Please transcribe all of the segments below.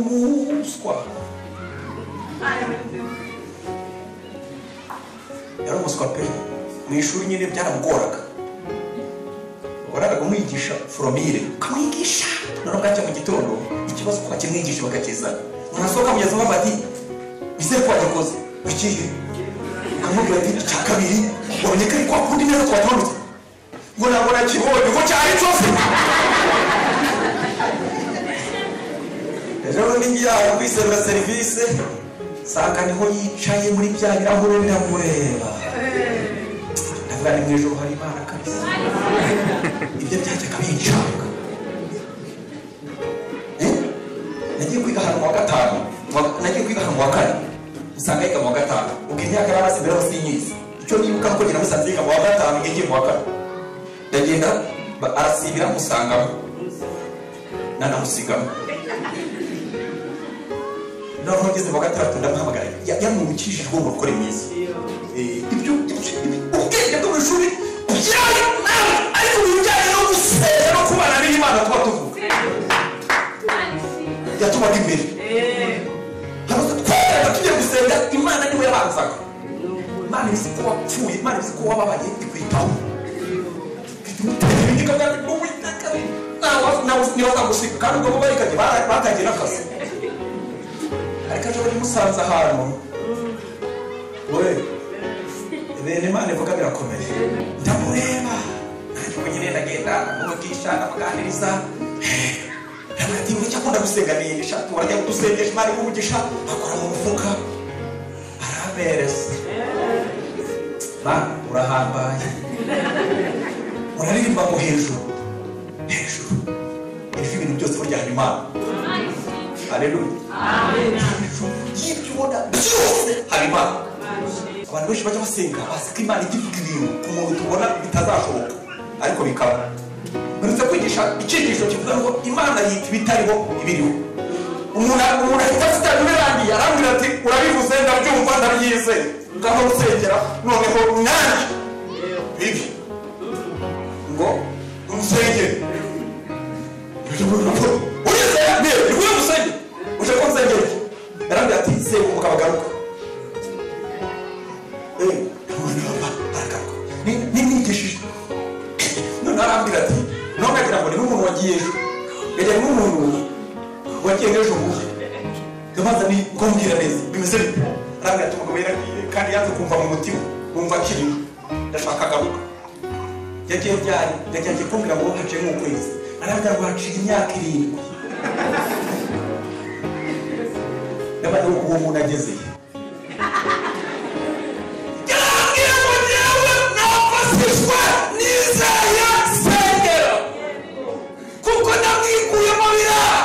yarumuswa yaramuswa pe mu ishuri nyine byaramugoraga wabonaga kumwigisha foromire ukamwigisha noneho bwacya mu gitondo ikibazo ukakimwigisha bakakizana mwasohoka kugeza umuntu ati bizere ko wagikoze ikihe ukamubwira ati icya kabiri wabonye ko ari kwa kundi neza twatondetse ngo ntabwo nakibonye ko cyari cyose rero n'iyo yakwisabira serivisi nsanga niho yicaye muri bya birahure biramureba ndavuga ni mu ijoro hari imana kabisa ibyo byajyaga bincanga nagiye kwiga ahantu mu wa gatanu nagiye kwiga ahantu mu wa kane usanga yiga mu wa gatanu ubwo imyaka yari amaze mbere hose inyizi icyo nibuka kuko ngira musanze yiga mu wa gatanu ngiye mu wa kane ndagenda arasibira musangamo nanamusigamo noneho ngeze mu wa gatandatu ndamuhamagara yamwibukishije ubwonko bukora myiza ibyo ubwenge bwo mu ishuri byari nawe ariko mu bijyanye no gusenga no kubana n'imana tuba tuvuga yatubaga imbere twajyaga tugiye gusenga imana niwe yabanzaga imana izi ko wapfuye imana izi ko wababaye ikwitaho ibindi kabwari n'uwiteka niba wazagushika kandi ubwo barikanye batangiye n'akazi ariko ejo bari musanze ahantu we bene imana ivuga birakomeye ndamureba nanjye ubwo nyine ndagenda muvugisha ndamuganiriza ndabona ati ngicyo akunda gusenga niyigisha turajya gusengesha imana imuvugisha akora mu mufuka arabereza mana urahambaye uraririmba ngo hejuru hejuru hejuru ibintu byose burya imana haleluya y'ibyo ubona byose hari imana abantu benshi bajya basenga bazi ko imana ijya ivuga ibintu ku muntu tubona bitazashoboka ariko bikaba uretse kwigisha icyigisho kivuga ngo imana yita ibitariho ibiriho umuntu ahita afite ibirangiye arambwira ati urabivuze ndabyumva ndabyize ngaho gusengera noneho nanjye bibi ngo umusenge ugeze niyo iguye umusenge uje ko nsengera yarambwira ati sebuka bagaruka nimwigishije none arambwira ati none agira ngo ni n'umuntu wagiye ejo yagiye n'umuntu wagiye ejo buhe ndabaza ni kumbwira neza bimeze bite arambwira ati umugabo yaragiye kandi yanze kumva mu mutima wumva akirimo ndashaka agaruka yagiye ryari yagiye kumbwira ngo haciye nk'ukwezi arambwira ngo haciye imyaka irindwi ndabaza ngo uwo muntu agezeye yarambwira ngo njyewe nafashishwa n'izaya sengero kuko ndamwikuye mu biraha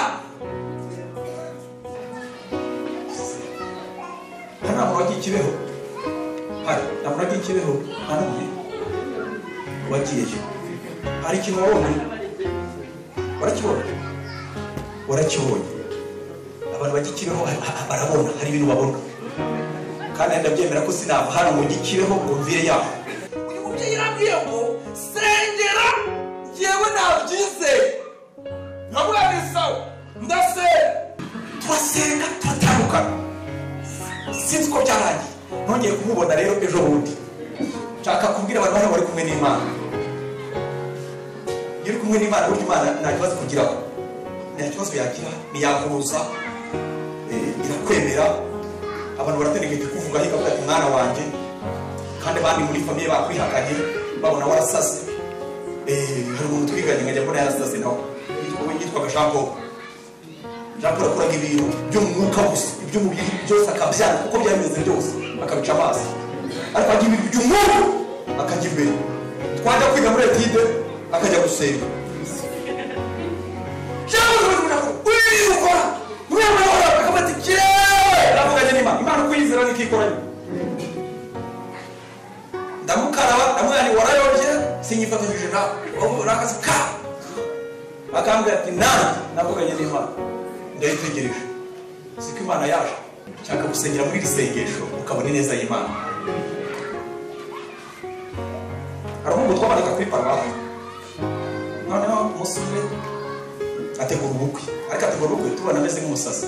hano nta muntu wagiye ikibeho hari nta muntu wagiye ikibeho nta n'umwe wagiyeyo hari ikintu wabonye urakibona urakibonye abantu bajya ikibeho barabona hari ibintu babona kandi ndabyemera ko sinava hano ngo gikibeho ngo mvire yaho uyu mubyeyi yarambwiye ngo sengera yewe nabyizeye nkabwira sawa ndasenga turasenga turatandukana sinzi ko byarangiye nongeye kumubona rero ejo bundi nshaka kubwira abantu hano bari kumwe n'imana iyo uri kumwe n'imana burya imana nta kibazo kugiraho nta kibazo yagira ntiyahuza irakwemera abantu baraterekeye kuvuga ariko avuga ati mwana wanjye kandi abandi muri famiye bakwihakanye babona warasase hari umuntu twiganye nkajya mbona yarasase nawe yitwaga jean paul jean paul akoraga ibintu by'umwuka gusa iby'umubiri byose akabyanga kuko byameze byose akabica amazi ariko ajya ibintu by'umwuka akajya imbere twajya kwiga muri etide akajya gusenga imana ukuyizera niko ikoranye ndamukaraba ndamwani warayobye sinyifatanyije nawe urakazi ka bakambwira ati nanjye navuganye n'imana ndayitegereje siko imana yaje nshaka gusengera muri iri sengesho ukabona ineza y'imana hari umuhungu twabanaga kuri paruwasi noneho umusore ategura ubukwe ariko ategura ubukwe tubona ameze nk'umusazi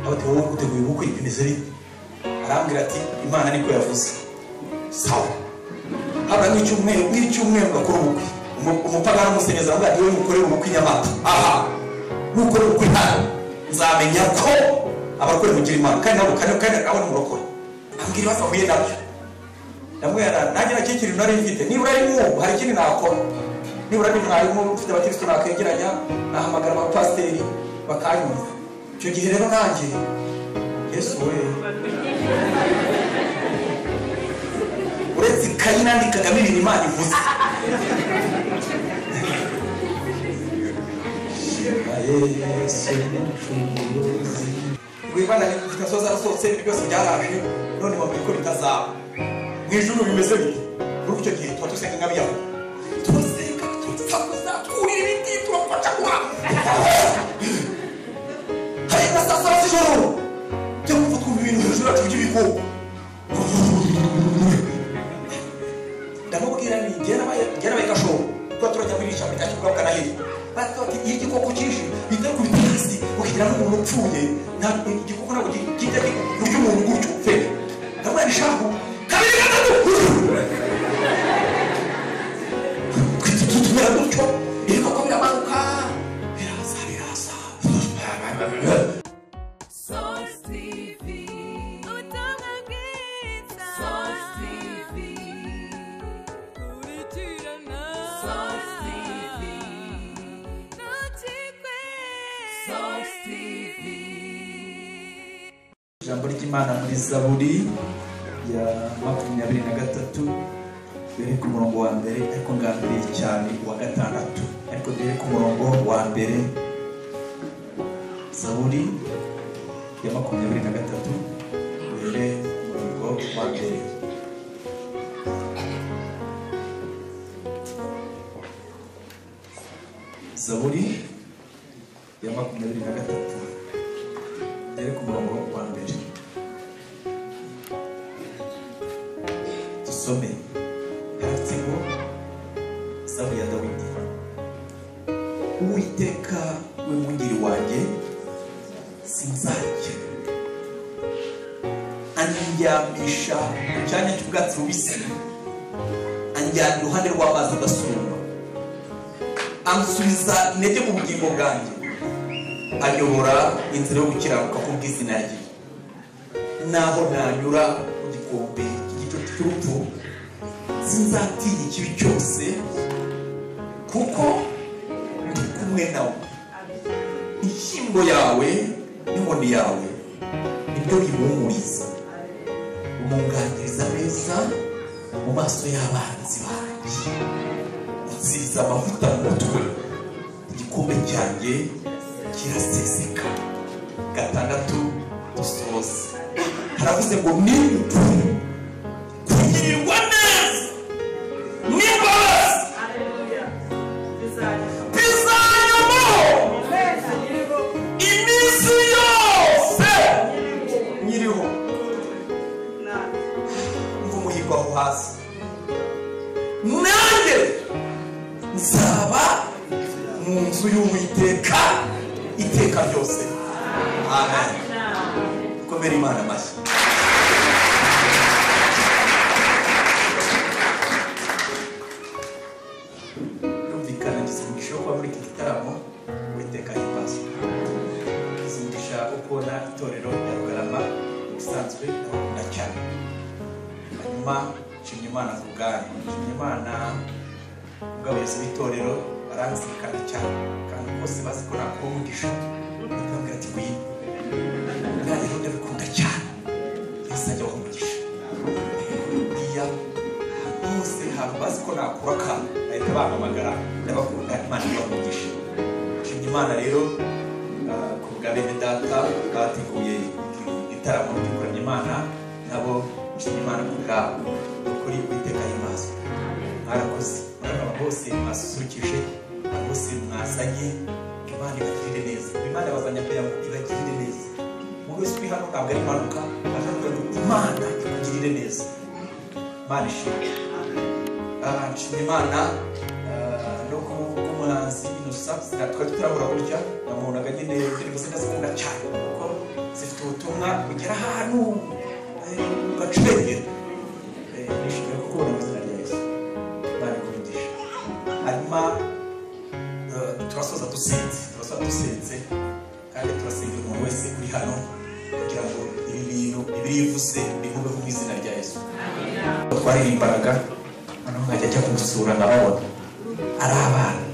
abategura wowe uteguye ubukwe bimeze bite arambwira ati imana niko yavuze sawa habura nk'icyumweru nk'icyumweru bakora ubukwe Umu- umupagani umusenyezi avuga ati wowe mukorere ubukwe i nyamata aha nukora ubukwe hano nzamenya ko abarokore mugira imana kandi nabo kandi kandi nabo ni murokore ambwira ibibazo ahuye nabyo ndamwera nanjye nacyo kintu nari mfite nibura ari mwubu hari ikindi nakora nibura ari mwarimu ufite abakirisitu nakwegeranya nahamagara abapasiteri bakanyumva icyo gihe rero nanjye yesu we uretse ikayi nandikagamo ibintu imana ivuze rwibana gasoza arasohotse ibintu byose byaraje none bavuga ko bitazaba mu ijuru bimeze bite muri icyo gihe tuba dusenga nk'abiyahuda turasenga turasakuza twurira ibiti turapfacagura hari na saa saba z'ijoro tujya kumva twumva ibintu hejuru yacu by'ibihugu ndamubwira nti byarabaye byarabaye gashoro tuba turajya muri ishyamba rya kibuga bwanahiye batuba ati iyo igikoko cyinshi bita kubita hasi ukagira n'umuntu upfuye nta igikoko ntabwo gi- kijya kurya umuntu gutyo pe ndamubwira nti shahu kabiri gatatu twita tutumera gutyo ibikoko biramanuka biraza biraza Source TV. Utanga Giza. Source TV. Kuritirana. Source TV. Notikwe. Source TV. ijambo ry'imana muri zaburi ya makumyabiri na gatatu duhere ku murongo wa mbere ariko ngambiriye cyane uwa gatandatu ariko duhere ku murongo wa mbere zaburi ya makumyabiri na gatatu duhere ku murongo wa mbere zaburi ya makumyabiri na gatatu duhere ku murongo wa mbere dusome yanditse ngo izamu ya dawidi uwiteka we mungiri wanjye sinzajya andyamisha mu cyanya cy'ubwatsi bubisi anjyana iruhande rw'amazi adasumba ansubiza intege mu bugingo bwanjye ayobora inzira yo gukiranuka kubw'izina rye naho nanyura mu gikombe cy'igicucu cy'urupfu sinzatinya ikibi cyose kuko ndi kumwe nawe inshyimbo yawe n'inkoni yawe nibyo bihumuriza umunganiriza neza mu maso y'abanzi banjye nsize amavuta mu mutwe igikombe cyanjye kiraseseka gatandatu dusoze haravuze ngo ni ukuri kugirirwa neza n'imbabazi bizayomaho iminsi yose nyiriho ngo umuhigo aho hasi nanjye nzaba mu nzu y'uwiteka iteka ryose amen komera imana amashyi birumvikana gisimukisha kuba muri iki gitaramo uwiteka himbazo gisimukisha kubona itorero rya rugarama ibisanzwe ndabakunda cyane hanyuma nshimye imana ku bwanyu nshimye imana ubwo abayobozi b'itorero baranzirikana cyane kandi bose bazi ko nakora umugisha bakambwira ati wiyine kandi rero ndabikunda cyane yesu ajya aho umugisha buriya bose hari bazi ko nakura akantu bahita bampamagara ndabakunda imana ibamugisha nshimye imana rero ah, ku bwa bene data bateguye iki gitaramo gikoranye imana nabo nshimye imana ku bwabo kuri uwiteka himazwe mwarakoze murabona bose mwasusurukije abantu bose mwazanye imana ibagirire neza imana ibazanye kugira ngo ibagirire neza umuntu wese uri hano ntabwo ari impanuka aje kugira ngo imana ikugirire neza imana ishimwe Ah, nshimye imana ah, no ku bw'umuhanzi innocent na twari turabura gutya namubonaga nyine televiziyo ndazikunda cyane kuko zifite ubutumwa bugera ahantu ugacurengera nishimiye ko kubona izina rya yesu babikundisha hanyuma eh, turasoza dusenze turasoza dusenze kandi turasengera umuntu wese uri hano kugira ngo ibi bintu ibirivuze bivugwe mu izina rya yesu twaririmbanaga noneho nkajya ajya kumusura nkababona ari abana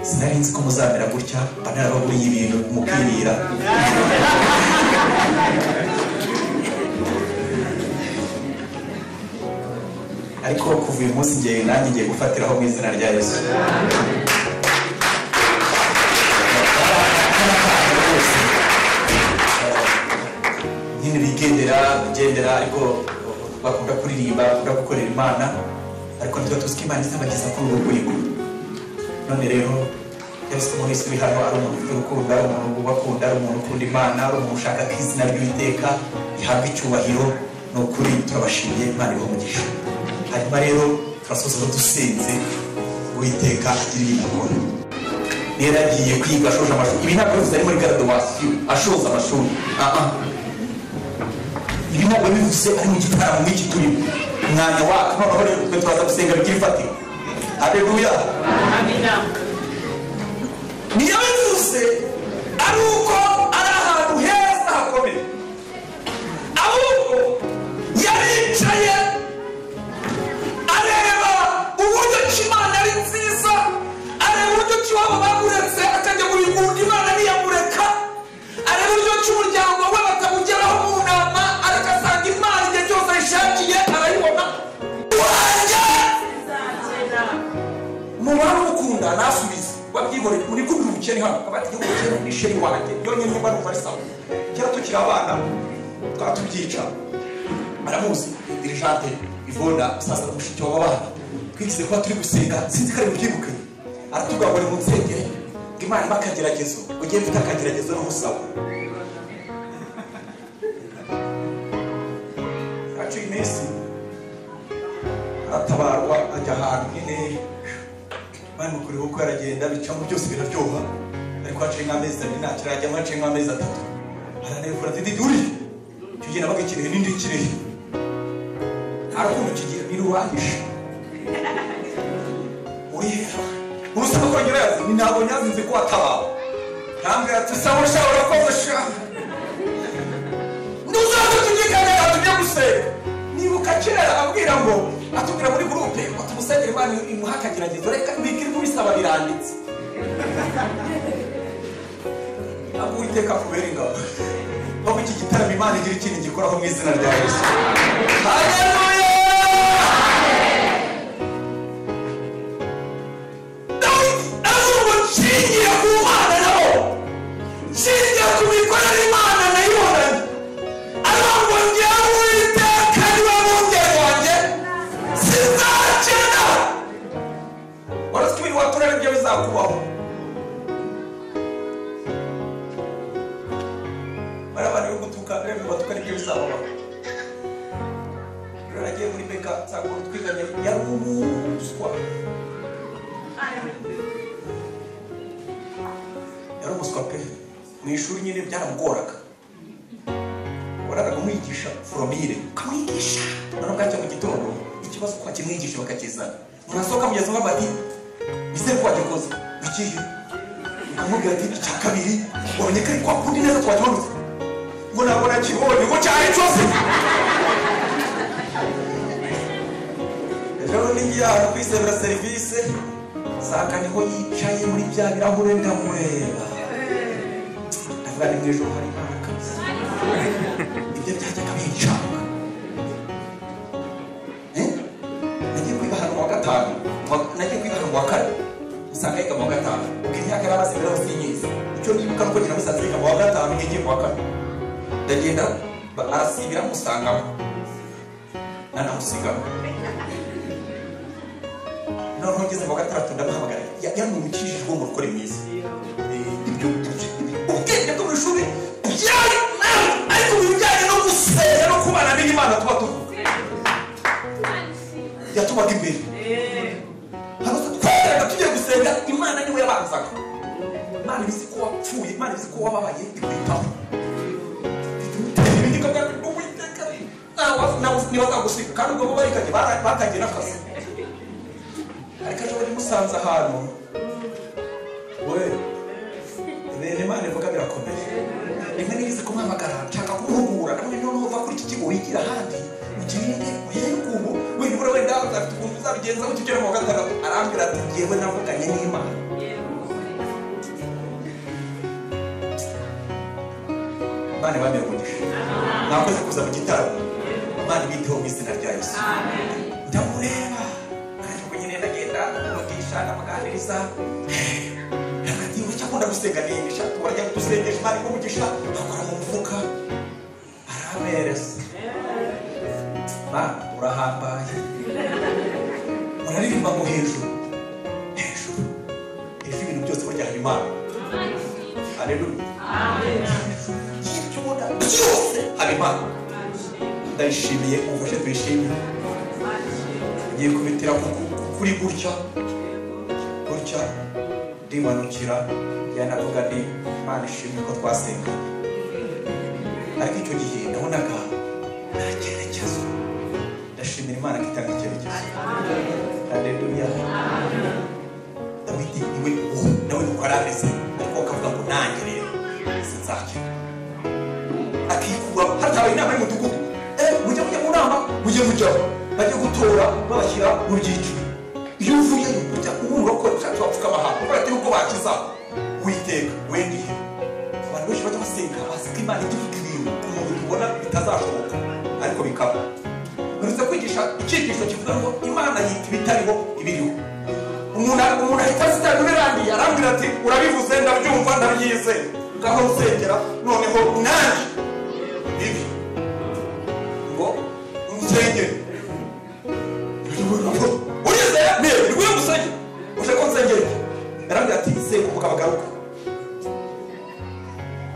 sinari nzi ko muzamera gutya mba narababuriye ibintu mukirira ariko kuva uyu munsi ngiye nanjye ngiye gufatiraho mu izina rya yesu nyine bigendera bigendera ariko bakunda kuririmba bakunda gukorera imana ariko ntituba tuzi ko imana izabageza kuri ubu rwego none rero yesu muri isi uri hano ari umuntu ufite urukundo ari umuntu ubakunda ari umuntu ukunda imana ari umuntu ushaka ko izina ry'uwiteka rihabwa icyubahiro ni ukuri turabashimiye imana ibahumugisha hanyuma rero turasoza dusenze uwiteka agira ibintu akora rero agiye kwiga ashoje amashuri ibi ntabwo bivuze ari muri garadowasiyo ashoza amashuri aha ibi ntabwo bivuze ari mu gitaramo nk'iki turimo umwanya wacu noneho rero twe turaza gusenga bigira ifatiro aleluya niyo bivuze ari uko ari ahantu heza hakomeye ahubwo yaricaye areba uburyo ki imana ari nziza areba uburyo ki iwabo bamuretse akajya muri gundi imana ntiyamureka areba uburyo ki umuryango we batamugeraho mu nama ariko asanga imana igihe cyose ayishakiye arayibona wanjye mubare umukunda nasubize wabyihoreye muri kumwe ubukene hano abati igihugu cyeru ni sheri wanjye yonyine nimba numva ari sawa kera tukiri abana twatubyica aramuzi dirigente ivona sasa mushiki w'abana twigize kuba turi gusenga sinzi ko ari bubyibuke aratubwira ngo nimunsengere ngo imana ibe akageragezo ugiye mfite akageragezo n'umusabo haciye iminsi aratabarwa ajya ahantu nyine bamukuriwe uko yaragenda bicamo byose biraryoha ariko haciye nk'amezi abiri ntacyo arajyamo haciye nk'amezi atatu aranebura ati uri icyo gihe nabaga ikirihe n'indi ikirihe arakundi kigira nirubangije urihera urusaka ko nyirazi ni ntabwo nyazi nzi ko watabawe ntambwira ati sawa ushobora koza sha ntuzaze tunyikane atujye gusenga nibuka kera abwira ngo atubwira muri gurupe ngo tumusengere imana imuhe akageragezo reka ntibikiri kubisaba biranditse ntabwo uwiteka akubera ingabo aho iki gitaramo imana igira ikintu gikoraho mu izina rya yesu haleluya dawidi avuga nshingiye ku mana nabo nshingiye ku mikorere imana nayibonanye aravuga ngo njyewe uwiteka niwe bungeri wanjye sinzakena waraswe ibintu waturere ibyo bizakubaho bariya bantu bo gutuka rero batuka nibyo bizababaho rero nagiye muri beka nsanga umuntu twiganye yari umuswa yari umuswa pe mu ishuri nyine byaramugoraga waraga kumwigisha foromire ukamwigisha noneho bwacya mu gitondo ikibazo kuba kimwigisha bakakizana murasohoka mugeze aho bati bizere ko wagikoze bikiye ukamubwira ati icya kabiri wabonye ko ari kwa kundi neza twakimanutse ngo ntabwo nakibonye ngo cyari cyose rero niyo ahantu kwisabira serivisi nsanga niho yicaye muri bya birahure ndamureba ndavuga ni mu ijoro hari imana kabisa ibyo byajyaga bincanga Eh? nagiye kwiba ahantu wa gatanu Wa- nagiye kwiba ahantu wa kane usanga yiga mu wa gatanu ubwo imyaka yari amaze mirongo sinyizi icyo nibuka nuko nyina musaza yiga mu wa gatanu ngiye mu wa kane ndagenda ba- arasibira musangamo nanamusigamo noneho ngeze mu wa gatandatu ndamuhamagara Ya- yaramumikishije ngo murukore mwiza Eh, ibyo ibyo- ibyo- ubwenge bwo mu ishuri byari nawe ariko mu bijyanye no gusenga no kubana n'imana tuba tuvuga yatubaga imbere hano twagerageza tugiye gusenga imana imana ibizi ko wapfuye imana ibizi ko wababaye ikwitaho bituma ibindi kagari uwiteka ntibazagusiga kandi ubwo bo barikanye bara- batangiye n'akazi ariko ejo bundi musanze ahantu we bene imana ivuga birakomeye rimwe n'ibizi kumwamagara nshaka kumuhugura none noneho uva kuri iki kigo wigira ahandi ugirinde uhere ukuntu wenda ubura wenda uzafite ukuntu uzabigenzaho kigera mu wa gatandatu arambwira ati ngewe navuganye n'imana bana bambaye umugisha mwakoze kuza mu gitaramo imana ibiteho mu izina rya yesu ndamureba kandi ubwo nyine ndagenda umugisha ndamuganiriza hagati y'uburyo akunda gusenga nimisha turajya dusengesha imana ikumugisha akora mu mufuka arabereza mana urahambaye uraririmba ngo hejuru hejuru hejuru ibintu byose burya hari imana aleluya y'ibyuma byose habimana ndayishimiye umufashe tuyishime ngiye kubitira ku- ku- kuri gutya gutya ndimanukira yanavuga nti imana ishimwe ko twasenga ariko icyo gihe nabonaga nta cyerekezo ndashimira imana ko itanga icyerekezo aleluya dawidi niwe ubu nawe nuko arameze ariko akavuga ngo nanjye rero sinzakira akikura hatabaye inama y'umudugudu eh mujye mujya mu nama mujye mujyaho bajye gutora babashyira mu byiciro iyo uvuyeyo ujya kubura ko ushatse wapfukama ahantu kubera atari uko bakizaho witeka wendihe abantu benshi bajya basenga bazi ko imana igira ibintu umuntu tubona bitazashoboka ariko bikaba uretse kwigisha icyigisho kivuga ngo imana yita ibitariho ibiriho umuntu umuntu ahita asitara birangiye arambwira ati urabivuze ndabyumva ndabyize ngaho usengera noneho nanjye ibi ngo umusengere urizeye mbere rwuye umusenge uje ko nsengere yarambwira ati senguka bagaruka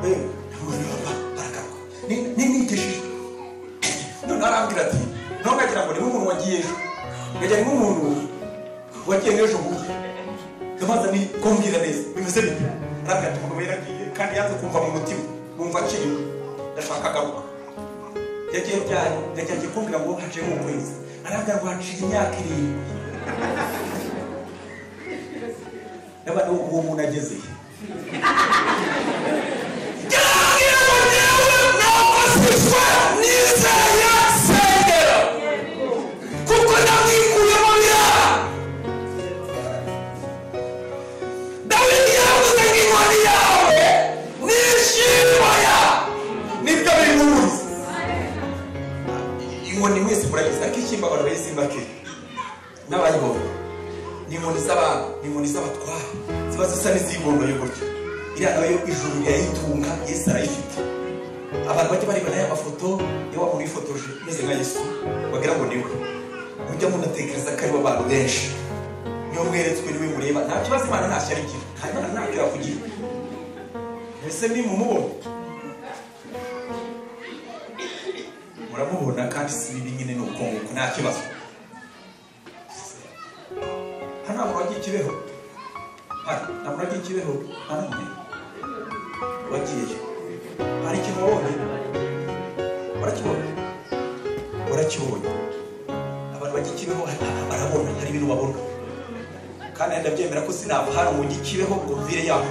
Eh, baragaruka Ni- ni- nigishijwe none arambwira ati ntugagira ngo niba umuntu wagiye ejo ngagira ngo umuntu wagiye ejo bundi ndabanza ni kumbwira neza bimeze bite arambwira ati umugabo yaragiye kandi yanze kumva mu mutima numva akiriwe ndashaka agaruka yagiye ryari yagiye agiye kumbwira ngo haciye nk'ukwezi arambwira ngo haciye imyaka irindwi ndabona uwo muntu ageze he inkoni mwese murabizi ariko ishyimba abantu bayisimbake n'abayibonye ni inkoni z'abantu ni inkoni z'abatwara ziba zisa n'izigondoye gutya iriya nayo ijuru rirayitunga yesu arayifite abantu bajya bareba nayo amafoto iyo wabona uyifotoje umeze nka yesu wagira ngo niwe mujya munatekereza ko aribo abantu benshi niyo mweretswe niwe mureba nta kibazo imana ntacyo arigira nta imana ntacyo yakugira mbese ni mumubona muramubona kandi si bibi nyine ni uko nguko nta kibazo hano nta muntu wagiye ikibeho hari nta muntu wagiye ikibeho nta n'umwe wagiyeyo hari ikintu wabonye urakibona urakibonye abantu bajya ikibeho hari- hari- barabona hari ibintu babona kandi ndabyemera ko sinava hano ngo njye ikibeho ngo mvire yaho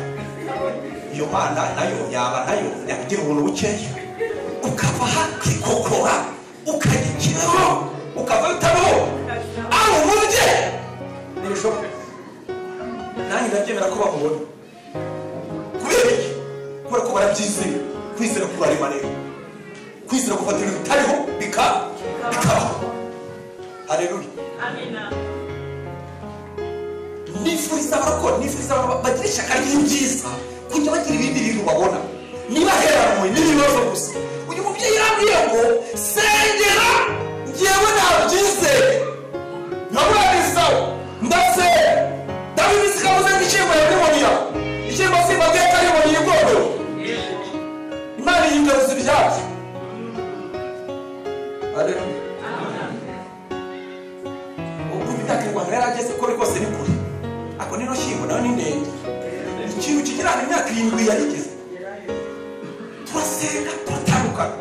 iyo mana nayo yaba nayo yagira ubuntu bukeya ukava hakikokora ukajya ikibeho ukava bitabaho ari umubye ntibishoboka nanjye ndabyemera ko bamubona kubera iki kubera ko barabyizeye kwizera kurarima rero kwizera gufata ibintu bitariho bika- bikabaho hareruya nifuriza abakora nifuriza abantu bagira ishyaka ry'ibyiza kujya bagira ibindi bintu babona niba heranwe n'ibibazo gusa uyu mubyeyi yarambwiye ngo sengera ngewe nabyizeye naburabizaho ndasera ndabizi kabuze nk'ishyimbo ya nimoniya ishyimbo simbateka nimoniya igondoro imana yigaruza ibyatsi aleluya ukumva itakirwa ngo yarageze ko rwose ni kure ako nino shyimbo nayo ni ndende ikintu kigira imyaka irindwi yarigeze turasenga turatandukana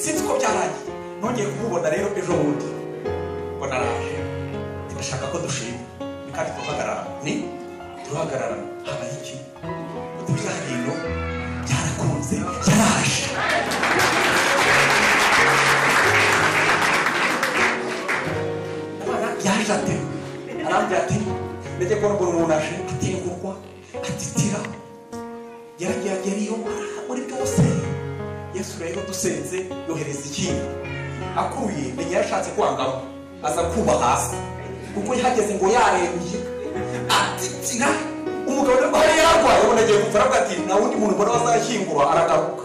sinzi ko byarangiye nongeye kumubona rero ejo bundi ngo naraje ndashaka ko dushima ni kandi turahagarara ni turahagarara habaye iki uturya hino byarakunze yaraje umwana yaje ate arambwira ati ndajya kubona ukuntu umuntu aje atengurwa atitira yaragiye yariyobora muri bwose yesu rero dusenze yohereza ikintu akuye menya yashatse kwangamo aza kuba hasi kuko yahageze ngo yarembye atitira umugabo rero ko yari yararwaye ubona agiye gupfa aravuga ati nta wundi muntu mbona wazashyingurwa aragaruka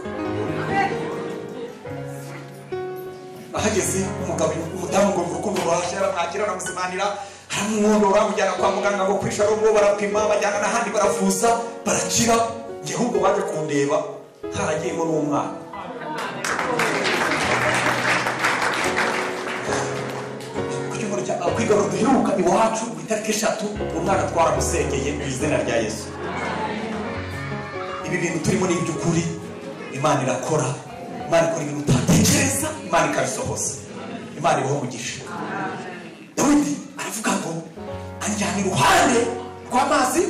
ahageze umugabo umudamu ngo urukundo rwaje aramwakira aramuzimanira aramwondora amujyana kwa muganga ngo kwisha rugo barapima bajyana n'ahandi baravuza barakira njye ahubwo baje kundeba haragiyemo n'umwana ku cyumweru cya ku igorora duheruka iwacu ku itariki eshatu umwana twaramusengeye mu izina rya yesu ibi bintu turimo ni iby'ukuri imana irakora imana ikora ibintu utatekereza imana ikabisohoza imana ibaho umugisha dawidi aravuga ngo anjyana iruhande rw'amazi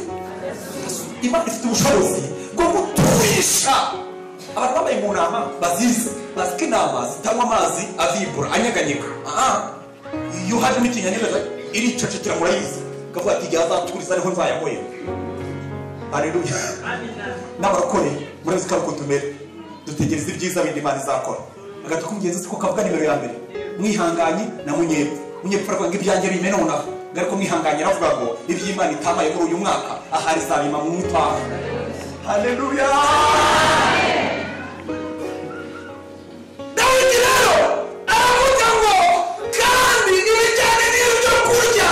imana ifite ubushobozi bwo guturisha abantu babaye mu nama bazizi bazi ko inama zitanywa amazi avibura anyeganyega aha iyo hajemo ikinyanyega iricocekera murayizi akavuga ati igihe azaturiza ariho nzayahoyera haleluya n'abarokore murabizi ko ari uko tumera dutegereza ibyiza bindi imana izakora agati k'umugenzi siko kavuga nimero ya mbere mwihanganye na munyepfo munyepfo aravuga ngo ibyanjye bimenonava ariko mwihanganye aravuga ngo iby'imana itamaye muri uyu mwaka ahari izabima mu mutaha haleluya dawidi rero aravuga ngo kandi ibijyanye n'ibyo kurya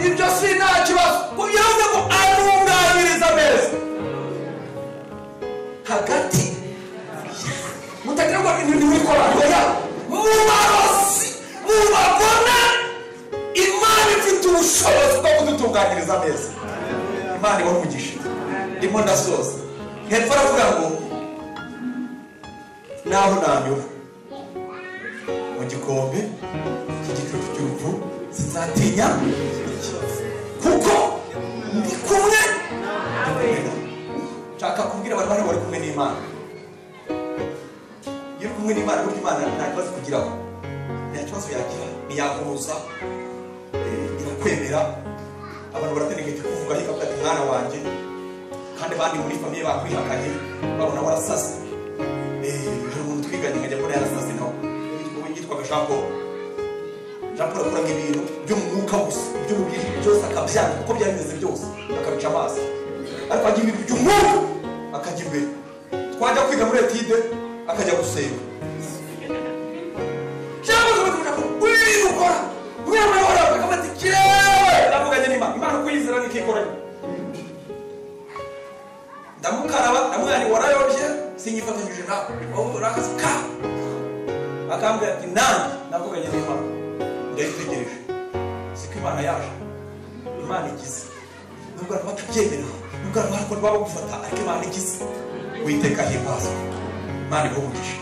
ibyo si nta kibazo kubyumve ngo atunganiriza neza hagati mutagira ngo ibintu bikora oya mu barozi mu bagona imana ifite ubushobozi bwo kudutunganyiriza neza imana iba umugisha ndimo ndasoza hepfo aravuga ngo naho nanyura mu gikombe cy'igicucu cy'urupfu sinzatinya kuko ndi kumwe nshaka kubwira abantu bari bari kumwe n'imana iyo uri kumwe n'imana burya imana nta kibazo ikugiraho nta kibazo yagira ntiyakubuza eh, irakwemera abantu baratenegete kuvuga ariko ati mwana wanjye kandi abandi muri famiye bakwihakanye babona warasase Eh, hari umuntu twiganye nkajya mbona yarasase nawe Uwo yitwaga jean paul raporo akora ibintu byo mu mwuka gusa by'umubiri byose akabyanga uko byari bimeze byose akabica amazi ariko ajya ibintu by'umwuka akajya imbere twajya kwiga muri etide akajya gusenga cyangwa se bakavuga ko uyu ukora umwana we waravuga akaba ati kirewe ndavuganye n'imana imana uko yizera niko ikoranye ndamukaraba ndamwari warayobye sinyifatanyije nawe wowe urakazi ka akambwira ati nanjye navuganye n'imana ndayitegereje siko imana yaje imana igize nubwo abantu batabyemera nubwo abantu ariko ntibaba bagufata ariko imana igize witeka himbazwa imana ihubugisha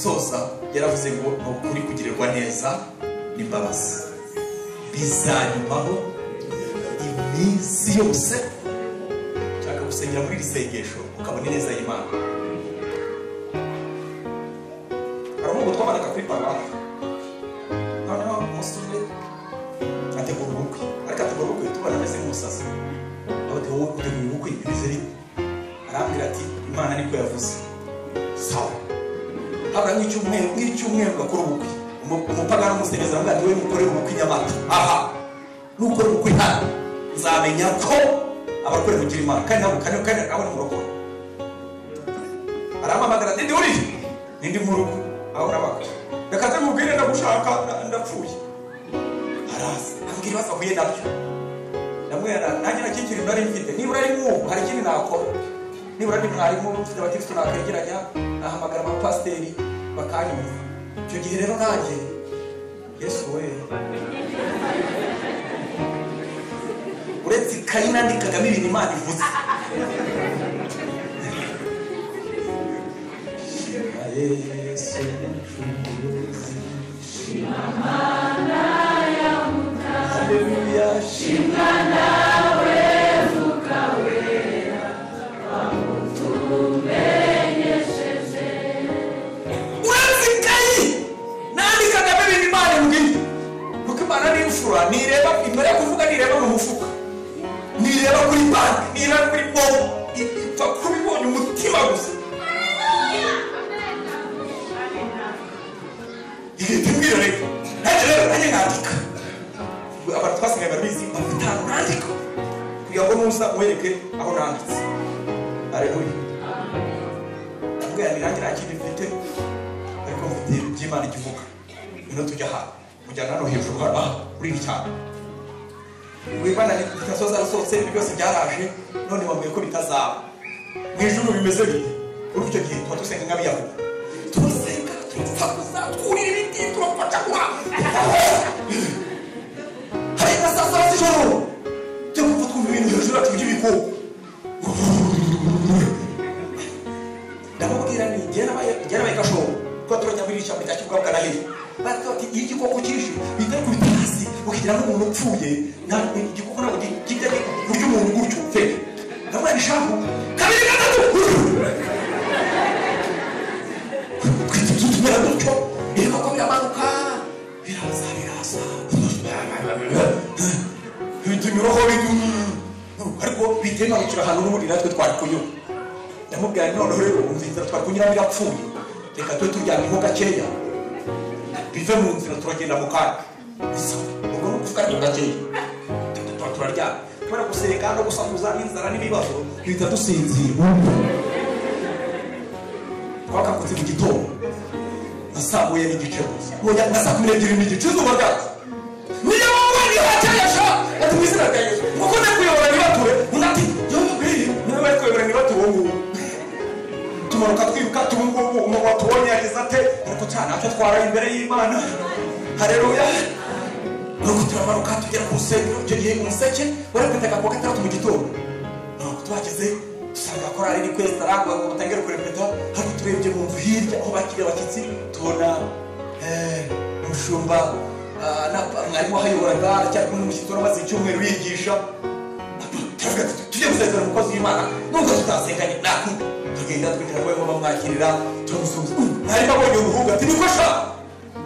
soza yaravuze ngo ni ukuri kugirirwa neza n'imbabazi bizanyumaho iminsi yose nshaka gusengera muri iri sengesho ukabona ineza y'imana hari umugo twabanaga kuri paruwasi noneho umusore ategura ubukwe ariko ategura ubukwe tubona ameze nk'umusazi abategura wowe utegura ubukwe bimeze bite arambwira ati imana niko yavuze sawa habura nk'icyumweru nk'icyumweru bakora ubukwe Umu- umupagani umusenyezi aramubwira ati wowe mukorere ubukwe i nyamata aha nukora ubukwe hano nzamenya ko abarokore kugira imana kandi ntabwo kandi kandi nawe ni umurokore arampamagara ati ndi uri nindi mu rugo aho urabaka reka tumubwire ndagushaka nda- ndapfuye araza ambwira ibibazo ahuye nabyo ndamwera nanjye nakikiri nari mfite nibura ari mwubu hari ikindi nakora nibura ni mwarimu mfite abakirisitu nakegeranya nahamagara abapasiteri bakanyumva icyo gihe rero nanjye yesu we uretse ikayi nandikagamo ibintu imana ivuze shima yesu mucunguzi shima mana ya haleluya shima uretse ikayi nandikagamo ibintu imana imbwira kuko imana ni imfura ntireba imara kuvuga ntireba mu mufuka ntireba kuri banki ntireba kuri bobo ipfa kuba ibonye umutima gusa ihita imbwira reka nanjye rero nanjye nandika abantu twasigaye barabizi mpamvu itanu nandika kugira ngo nuza uwereke aho nanditse areruye ndabwira ni nanjye nta kindi mfite ariko mfite by'imana ikivuga ino tujya aha mujyana hano hejuru hano aha kuri iri cyane wibana ni dutasiyo zarasohotse ibi byose byaraje none wabwiye ko bitazaba mu ijuru bimeze bite muri icyo gihe tuba dusenga nk'abiyahudi turasenga turasakuza twurira ibiti turafataguha hari na saa saba z'ijoro tujya kumva twumva ibintu hejuru yacu by'ibikuku ndamubwira ni igihe nabaye igihe nabaye gashoro kuko turajya muri iri shyamba rya kibwabwa na hino baravuga bati iyo igikoko cyishe bita kubita hasi ukagira n'umuntu upfuye nta igikoko ntabwo gi- kijya kurya umuntu gutyo pe ndamubwira ni shahu kabiri gatatu kwita ibyo tumera gutyo ibikoko biramanuka biraza biraza bitunyuraho bidu ariko bitemanukira ahantu n'ubundi natwe twari kunyura ndamubwira nti noneho rero mu nzira twari kunyuramo irapfuye reka tube turyamyeho gakeya bive mu nzira turagenda mu kanya bisa ubwo ni ukuvuga ariko gakeya Tuba- tuba turaryamye kubera gusenga no gusakuza n'inzara n'ibibazo duhita dusinzira twakangutse mu gitondo nasamuye igice gusa Oya, na saa kumi n'ebyiri n'igice izuba ryatse niyo wowe niyo wakeyesha ati mu izina rya yesu kuko ndi kuyobora ntibature undi ati yombi niba bari kuyobora ntibature ubu ngubu tumanuka twibuka tuba ngubu umuntu watubonye yagize ate ariko cya ntacyo twaraye imbere y'imana hareruya nuko turamanuka tugera ku rusengero icyo gihe umuseke wari kwitaga ku wa gatandatu mu gitondo ntabwo tuhageze dusanga korari ni kwezi tarangwa ngo batangire kurepeta ariko turebye mu nzu hirya aho bakiriye abashyitsi tubona eh, umushumba ah, na- mwarimu wahayoboraga aracyari kumwe n'umushyitsi wari umaze icyumweru yigisha turavuga ati tujye gusezera umukozi w'imana nubwo tutasenganye naku tugenda twinjira ngo bamwakirira turamusubiza mwarimu abonye umuhungu ati niko sha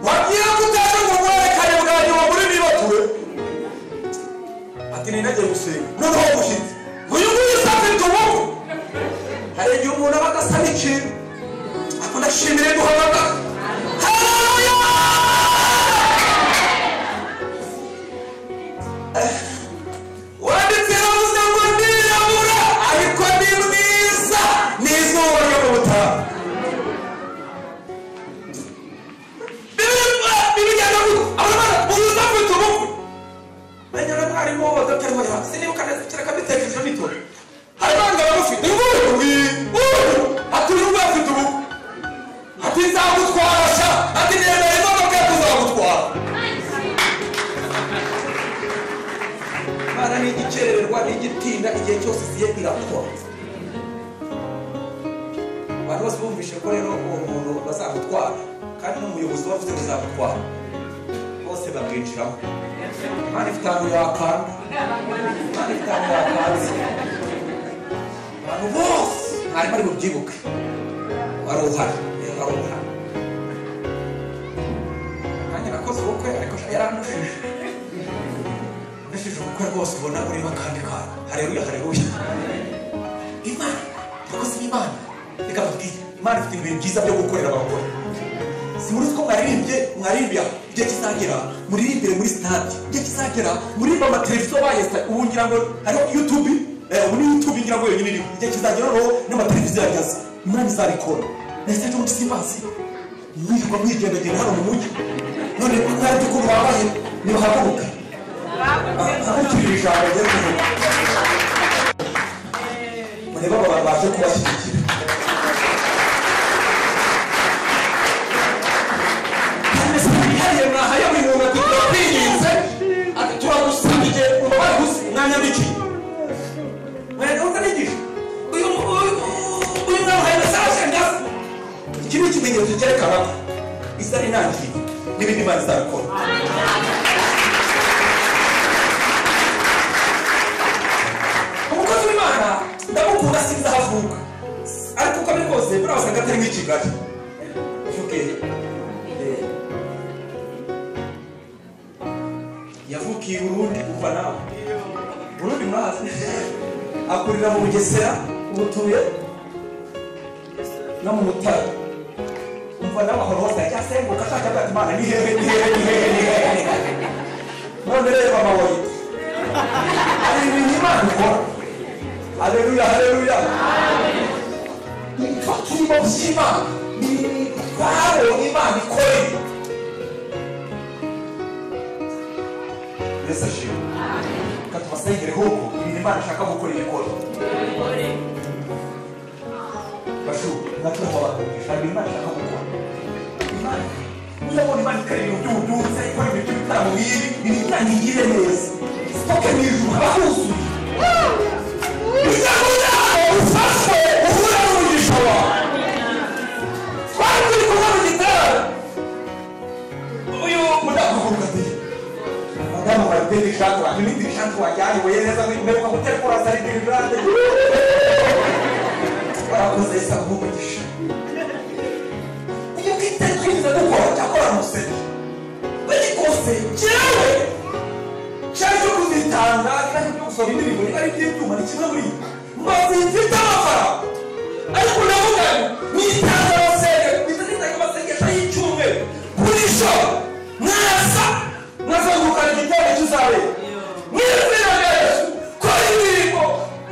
wabwira ko utaje ngo mwerekane bwa nyuma muri nibature ati ninagiye gusenga noneho umushyitsi uyu nguyu safi tububu hari igihe umuntu aba adasa n'ikintu ako ndashimire guhamagara wanditse yavuze ngo nirabura ariko ni mwiza ni izuba ryo mu butaha bibijyana gutya abana uyu safi tububu bajya na mwarimu wo dr hoya sinibuka neza kera kabitekerezo bito hari abandi bamufite ububi ati uyu nguyu afite ubu ati nzagutwara sha ati nemera imodoka ye tuzagutwara imana ni igikererwa n'igitinda igihe cyose ziye irakora abantu bose bumvishe ko rero uwo muntu bazamutwara kandi n'umuyobozi wavuze ngo uzamutwara bose babwinjiramo imana ifite ahantu yakanda imana ifite ahantu yakanze abantu bose mwarimu ari bubyibuke wari uhari yari wari uhari nanjye nakoze ubukwe ariko yaranushije nushije ubukwe rwose ubona ureba kandi kana hareruya hareruya imana urakoze imana reka mbabwire imana ifite ibintu byiza byo gukorera abagore simuri ko mwaririmbye mwarimbya igihe kizagera muririmbire muri sitade igihe kizagera murimba amateleviziyo bayesa ubu ngira ngo hariho yutube eh, ubu ni yutube ngira ngo yonyine iriho igihe kizagera noneho n'amateleviziyo yageze imana izabikora nahise cyo muri simbazi mwirirwa mwigendagenda hano mu mujyi none mwari dukuru babaye nibahaguruke ahagurukirira ijambo ryo kuvuga murebe aba bantu baje kubashyigikira hariya mwahaye buri muntu ati turabinginze ati turagusabye umubare gusa mwanya miki ikimenyetso cyerekana ko isa inangiye n'ibindi imana izabikora umukozi w'imana ndamukunda sinzi aho avuka ariko uko ari kose buriya wasanga atari muri kigali uvuge eh, yavukiye i burundi kuva nawe burundi mwazi akurira mu bugesera ubutuye no mu mutara umva nawe ahora hose acyasenguka ashaka ati imana ni hehe ni hehe ni hehe ni hehe none rero amabuye hari ibintu imana ikora haleluya haleluya ibifatirimo by'imana ni ubwabo imana ikoreye yesu ashimwe reka tubasengere huko ibintu imana ishaka gukora ibikora bashu natuho bakumvisha hari imana ishaka gukora imana uzabona imana ikora ibintu by'ubuduza ikora ibintu by'ibitaro nk'ibi ni imana igire neza sitoke mu ijuru haba huzuye ibyago byabo bifashwe uhure n'umugisha wawe twari turi kumwe mu gitaro uyu mudakuruka ati madamu barite bishaka n'ibindi bishaka wajyanye weyereza mberuka gutera kora sari dirivante warakoze isa nk'umugisha iyo bwite twize dukora cyakora museke bari kose jyewe cyaje kuzitanga kandi byo gusoma indirimbo ari iby'ibyuma ni kimwe muri mbazi mfite amafaranga ariko ndavuga nitanga abasenge mpita nitanga amasengesho y'icyumweru kuri sho mwasa mwazengurukana igitero cy'uzabe mwizina rya yesu kora indirimbo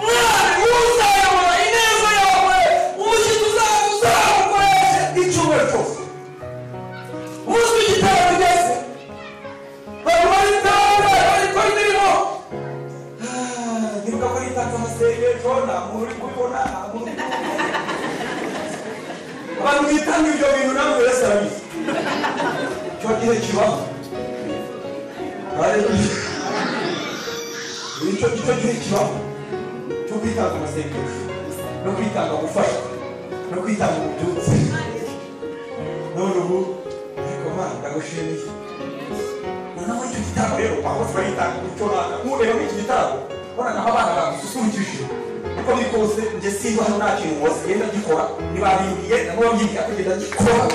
mwari uzayobora ineza yawe umushyitsi uzaba uzawukoreshe icyumweru cyose umunsi w'igitero ugeze bari bari ndawe bari kora imirimo nibwo kuri insanganyamasengesho nta muntu uri kubibona nta muntu uri kubibona abantu bitanga ibyo bintu namwe wese arabizi icyo gihe kibaho Haleluya. icyo icyo gihe kibaho cyo kwitanga amasengesho no kwitanga gufashwa no kwitanga ububyutse none ubu ariko mana ndagushimiye noneho icyo gitabo rero twahose bariyitanga umuco runaka nk'ureba muri iki gitabo uranaho abana bagususurukije uko biri kose njye simba hano nta kintu wose genda gikora ntibabimbiye nabo babyibwira kugenda gikora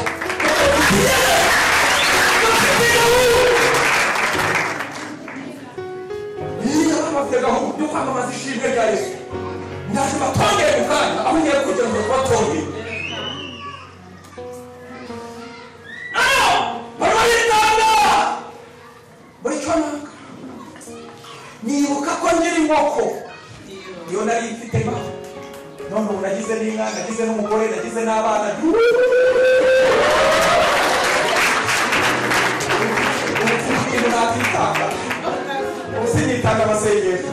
niba bafite gahunda yo kwamamaza ishimwe rya yesu ndaje batongere mu kanya aho ugiye kugira ngo tubatongere barabaritanga buri cyo nanga nibuka ko nkiri inkoko iyo nari mfite ma none ubu nagize n'inka nagize n'umugore nagize n'abana ubukintu nakitanga ubu sinitanga amasengesho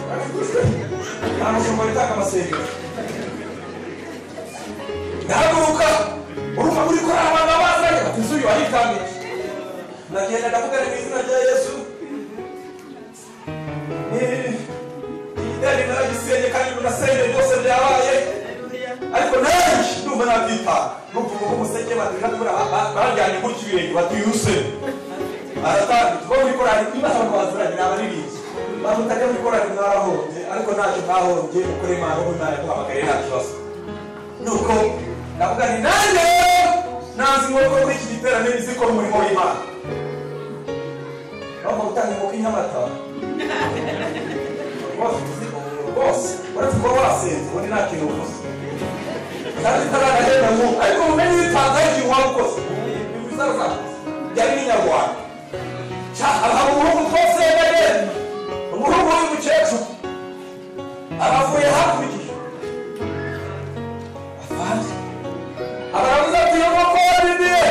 nta mushumba witanga amasengesho ndahaguruka urumva muri kora abantu bazanye bati inzu uyu wayitangiye ndagenda ndavugana mu izina rya yesu igitero naragisenye kandi narasenye byose byabaye ariko nanjye ndumva nabyita numva uko umuseke baduha kubura barajyanye gutya ibirenge batiyuse aratandukanye bo muri korari niba hari abaziranye ni abaririmbyi bantu utajya muri korari mwarahombye ariko ntacyo mwahombye kuko imana ubu ntayo kuhamagara nta kibazo nuko ndavuga nti nanjye nanzi inkoko muri iki giterane nizikora umurimo w'imana bagomba gutanga inkoko inyamata rwose uretse kuba wasinze ubundi nta kintu uvuze kandi utaragenda mu ariko umenye ibitangaza ikintu waba ukoze ibizaza byari inyarwanda hari umuhungu rwose yagenda umuhungu w'umukecuru abavuye hakurya afande abarabuze ati iyo nkoko yarindiye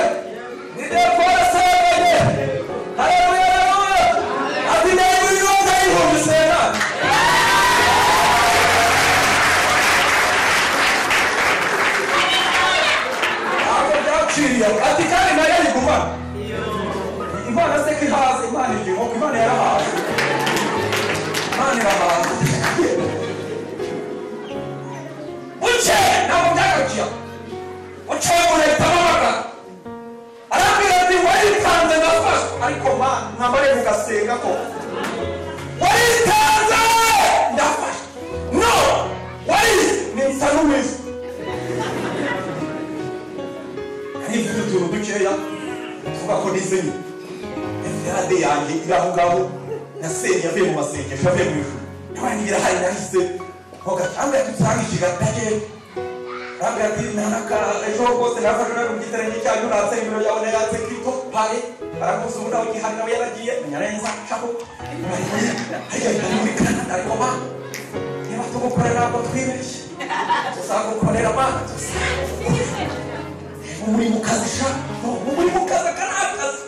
nigiye kubona se yagenda haleluya haleluya ati ntabwo yiyumva yihumbi senani ntabwo byaciriye ati kandi nayo yigumana imana se ko ihaze imana igihe nk'uko imana yarahaze imana irahaze buke ntabwo byagarukiye buke umuntu ahita amamagara nkamare ku gasenga ko waritanze ndafashe no warize ni nsa n'uwize hari mfite utuntu dukeya tuvuga ko nizenye eferade yanjye iri aho ngaho nasenye avuye mu masengesho avuye mu ijuru nabaye n'ibirahari nahise hoga cyangwa yadusange ikigatake Ntabwo ati nanaka ejo rwose nafashe nawe mu giterane cyanyu natse imbere yawe na yatse kirito pare arakuza ubundi aho gihari nawe yaragiye nyarenza caho ariko ari muri Canada ariko ba niba tugukorera ntabwo twibeshye tuzagukorera ba muri mu kazi sha muri mu kazi aka ni akazi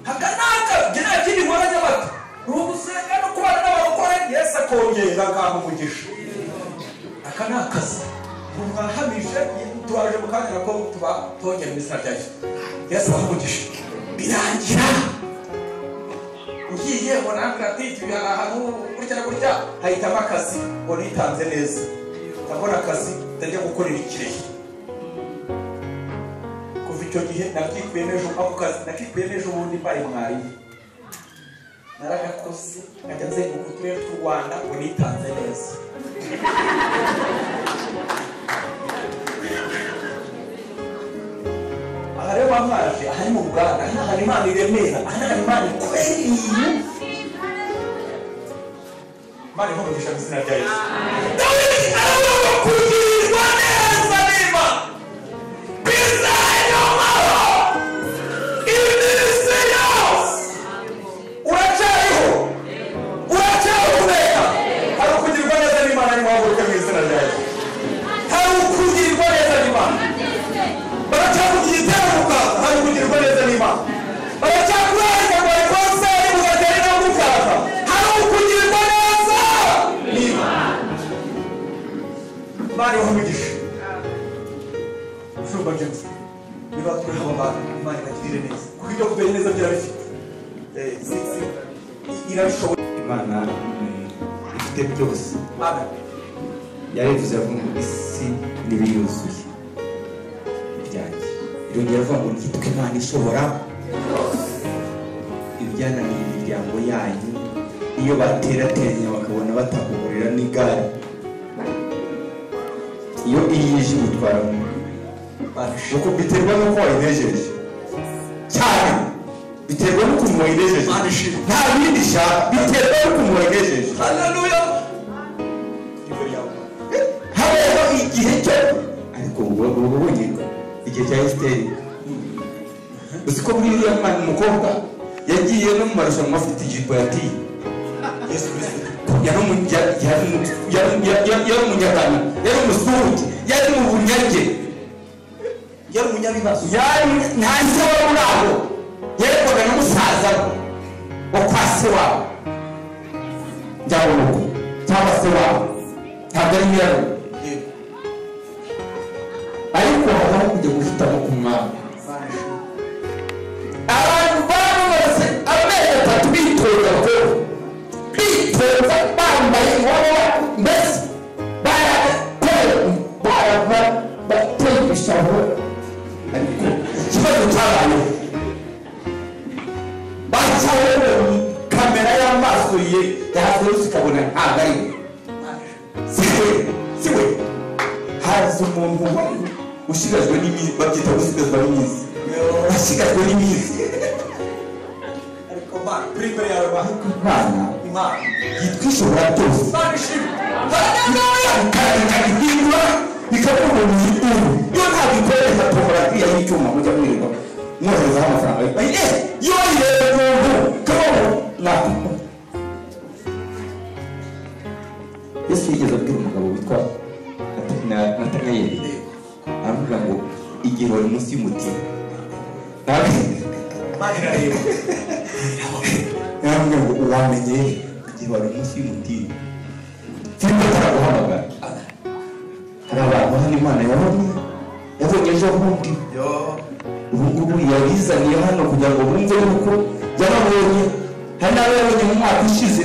aka ni akazi njye nta kindi nkora nyabata ni ugusenga no kubana n'abarokore yesu akongera agaha umugisha aka ni akazi ntiwahamije turaje mu kanya nako tuba tongera imisira rya yesu yesu abaha umugisha birangira ugiye urambwira ati tujya ahantu gutya na gutya hahitamo akazi ngo nitanze neza ndabona akazi ndajya gukorera ikirehe kuva icyo gihe nakikuye n'ejo ako kazi nakikuye n'ejo bundi mbaye mwarimu naragakoze nkajya nzenguruka uturere tw'u rwanda ngo nitanze neza aha rero ba mwaje aha ni mu ruganda aha ni ahantu imana iremera aha ni ahantu imana ikwiriye imana ihumugisha mu izina rya yesu dawidi arabona kugirirwa neza niba bizayomaho iminsi yose uracyariho uracyari kubera hari ukugirwa neza n'imana arimo haguruke mu izina rya yesu hari ukugirwa neza n'imana baracyakugira ibyavuga hari kugirirwa neza n'imana baracyakurarika ngo rwose mugatere no gukaza hari ukugirirwa neza n'imana bari umugisha shumba james niba turi aba bantu imana ibagirire neza kuko ibyo kubera neza birabifite Eh, si- si- irabishoboye imana eh, ifite byose Amen. yarivuze avuga ngo isi n'ibiyuzuye ibyanjye irongera avuga ngo nitwe imana ishobora ibyananiye imiryango yanyu iyo baterateranya bakabona batakugurira n'igare iyo iyi yije ubutwara uko biterwa n'uko wayinejeje cyane biterwa n'ukuntu wayinejeje Imana ishimwe. nta bindi ishaka biterwa n'ukuntu wayinejeje Haleluya. Imbere yawe. habayeho igihe cyo ariko ubu ubu bunye igihe cya esiteri uzi ko muri iriya mwana umukobwa yagiye no mu marushanwa afite ijipo ya ti Yesu Kristo. yari umunya- yari umu- yari- yari- yari- yari umunyagano yari umusuhuke yari mu bunyage Yari umunyabibazo. yari nta se wari uri aho yerekwaga na musaza we wa kwa se wabo cyangwa urugo cyangwa se wabo ntabwo ari nyirarugo Yego. ariko habaho kujya guhitamo ku mwami Imana ishimwe. abantu bari bamaze amezi atatu bitoza ko bitoza bambaye iwabo mbese barateye barava- bateye ibishabo ariko ikibazo cyabayeho bacawe kamera y'amaso ye yahazurutse ikabona ntabwo ari we Imana ishimwe. siwe siwe haza umuntu wari ushigajwe n'iminsi babyita gusigazwa n'iminsi washigajwe n'iminsi Ariko Mana, turi imbere yawe Mana. imana Imana. yitwa ishobora byose Imana ishimwe. haleluya ikabihindura bikavuga ngo ni ubu iyo ntabwo ikoresha porogarafiya y'icyuma mujya mwirirwa mwoherezaho amafaranga eh yo yireba umuntu kabaho ntabwo yesu yigeze abwira umugabo witwa Natana- natanayeli Yego. aravuga ngo igihe wari munsi y'umutiba ntabwo Imana irareba. yambwiye ngo wamenye igihe wari munsi y'umutiba filime itaraguhamagara hari abantu hano imana yabonye yabonye ejo bundi Yo. ubu ngubu yabizaniye hano kugira ngo bumve yuko yababonye hari n'abo yabonye mu mwaka ushize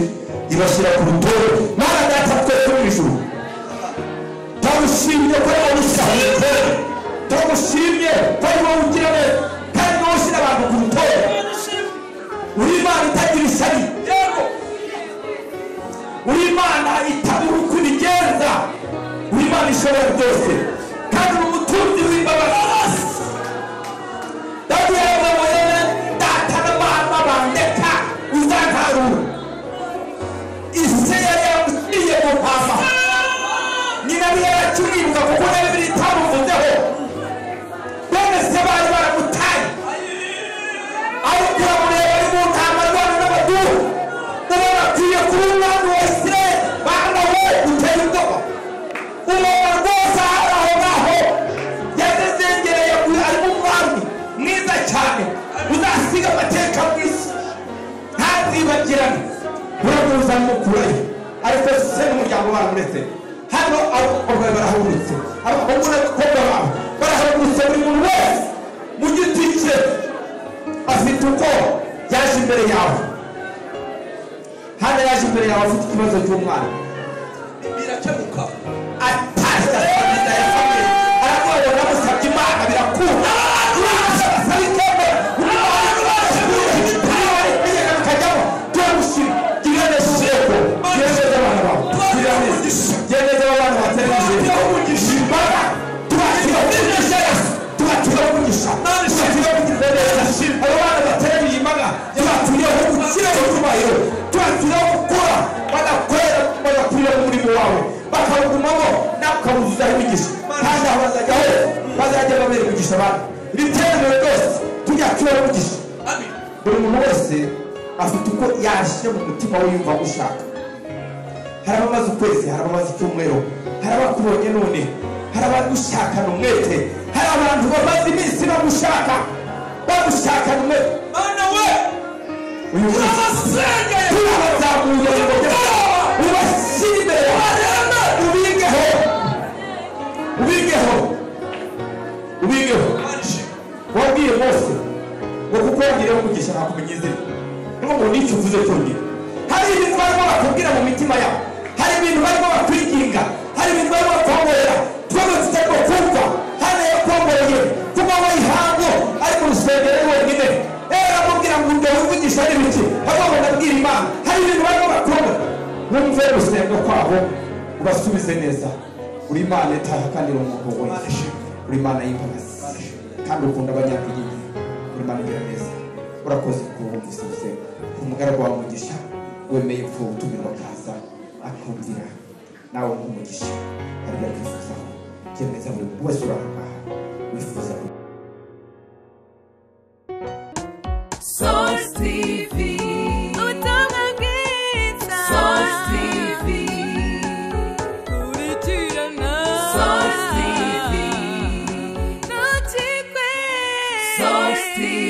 ibashyira ku rutonde mana data twe two mu ijuru ndagushimye ko yabushyize ndagushimye ko ari wowe ugira neza kandi ni wowe ushyira abantu ku rutonde urimo imana itagira ishyari yego uri imana itabura uko ibigenza uri imana ishobora byose kandi uri umutunzi w'imbabazi ndagira ngo mubone data n'abana bandeka uzantarura isi yari yagiye mu mpama nyina niyo yakimwibuka kuko nawe biri itamuvuzeho bene se bari baramutaye ariko uramureba ari mu ntama rwana n'abaduru uba bakwiye kuba umwami wa isirayeli bana we uteye ubwoba umuntu rwose ahari aho ngaho yazezengereye arimo umwami mwiza cyane uzasiga amateka mu isi ntazibagirane uramuza mukurayo ariko se n'umuryango wawe uretse hano abakobwa barahurutse abakobwa n'abakobwa bawe barahurutse buri muntu wese mu giti cye afite uko yaje imbere yawe hano yaje imbere yawe afite ikibazo cy'umwana birakemuka atashya akomeza yasamye aravuga ngo namusabye imana birakunda Uramutse abasaba ikombe, uramutse abasaba ikombe, ntawe itegeka bikajyamo. Turagushima. Gira neza urubyiruko. Gira neza abana bawe. Gira neza. Gira neza abana batari bizeye. Imbaraga. Tubakira umugisha Yesu. Tubakira umugisha. Tubakira umugisha Yesu. Abo bana bateruye imbaga, tubakiriyeho gukira mu cyubahiro. Tubakiriyeho gukura. Badakorera, bagakorera mu murimo wawe bakawugumamo nawe ukawuzuzaho imigisha kandi aho bazajya hose bazajya babera imigisha abandi ibitemewe byose tunyakira umugisha buri muntu wese afite uko yashyira mu mutima we yumva ushaka hari abamaze ukwezi hari abamaze icyumweru hari abakubonye none hari abagushakana umwete hari abantu bamaze iminsi bagushaka bagushakana umwete mana we uyu munsi turabasengeye turabazamuye ngo ubashyire imbere yawe ubigeho ubigeho ubigeho wabwiye bose ngo kuko wagireho umugisha ntakumenya izina niyo ngo n'icyo uvuze cyongera hari ibintu barimo bakubwira mu mitima yabo hari ibintu barimo bakwiginga hari ibintu barimo bakwongorera tubazo tutarimo kumva hano yakwongoreye kuba wayihango ari mu rusengero ari wenyine ewe aramubwira ngo ngo wivugisha ari bike ahubwo ndabwira imana hari ibintu barimo bakobwa numve gusenga kwabo ubasubize neza uri imana itaha kandi uri umuntu wese uri imana y'imbabazi kandi ukunda abanyakuyiye uri imana igira neza urakoze kubumvise gusenga ku mugaragu wawe umugisha wemeye ko utumirwa akaza akumvira nawe nk'umugisha aribyo akwifuzaho byemeza buri muntu wese uri aha ngaha wifuza kugira Source TV. Source TV. Source TV. Source TV.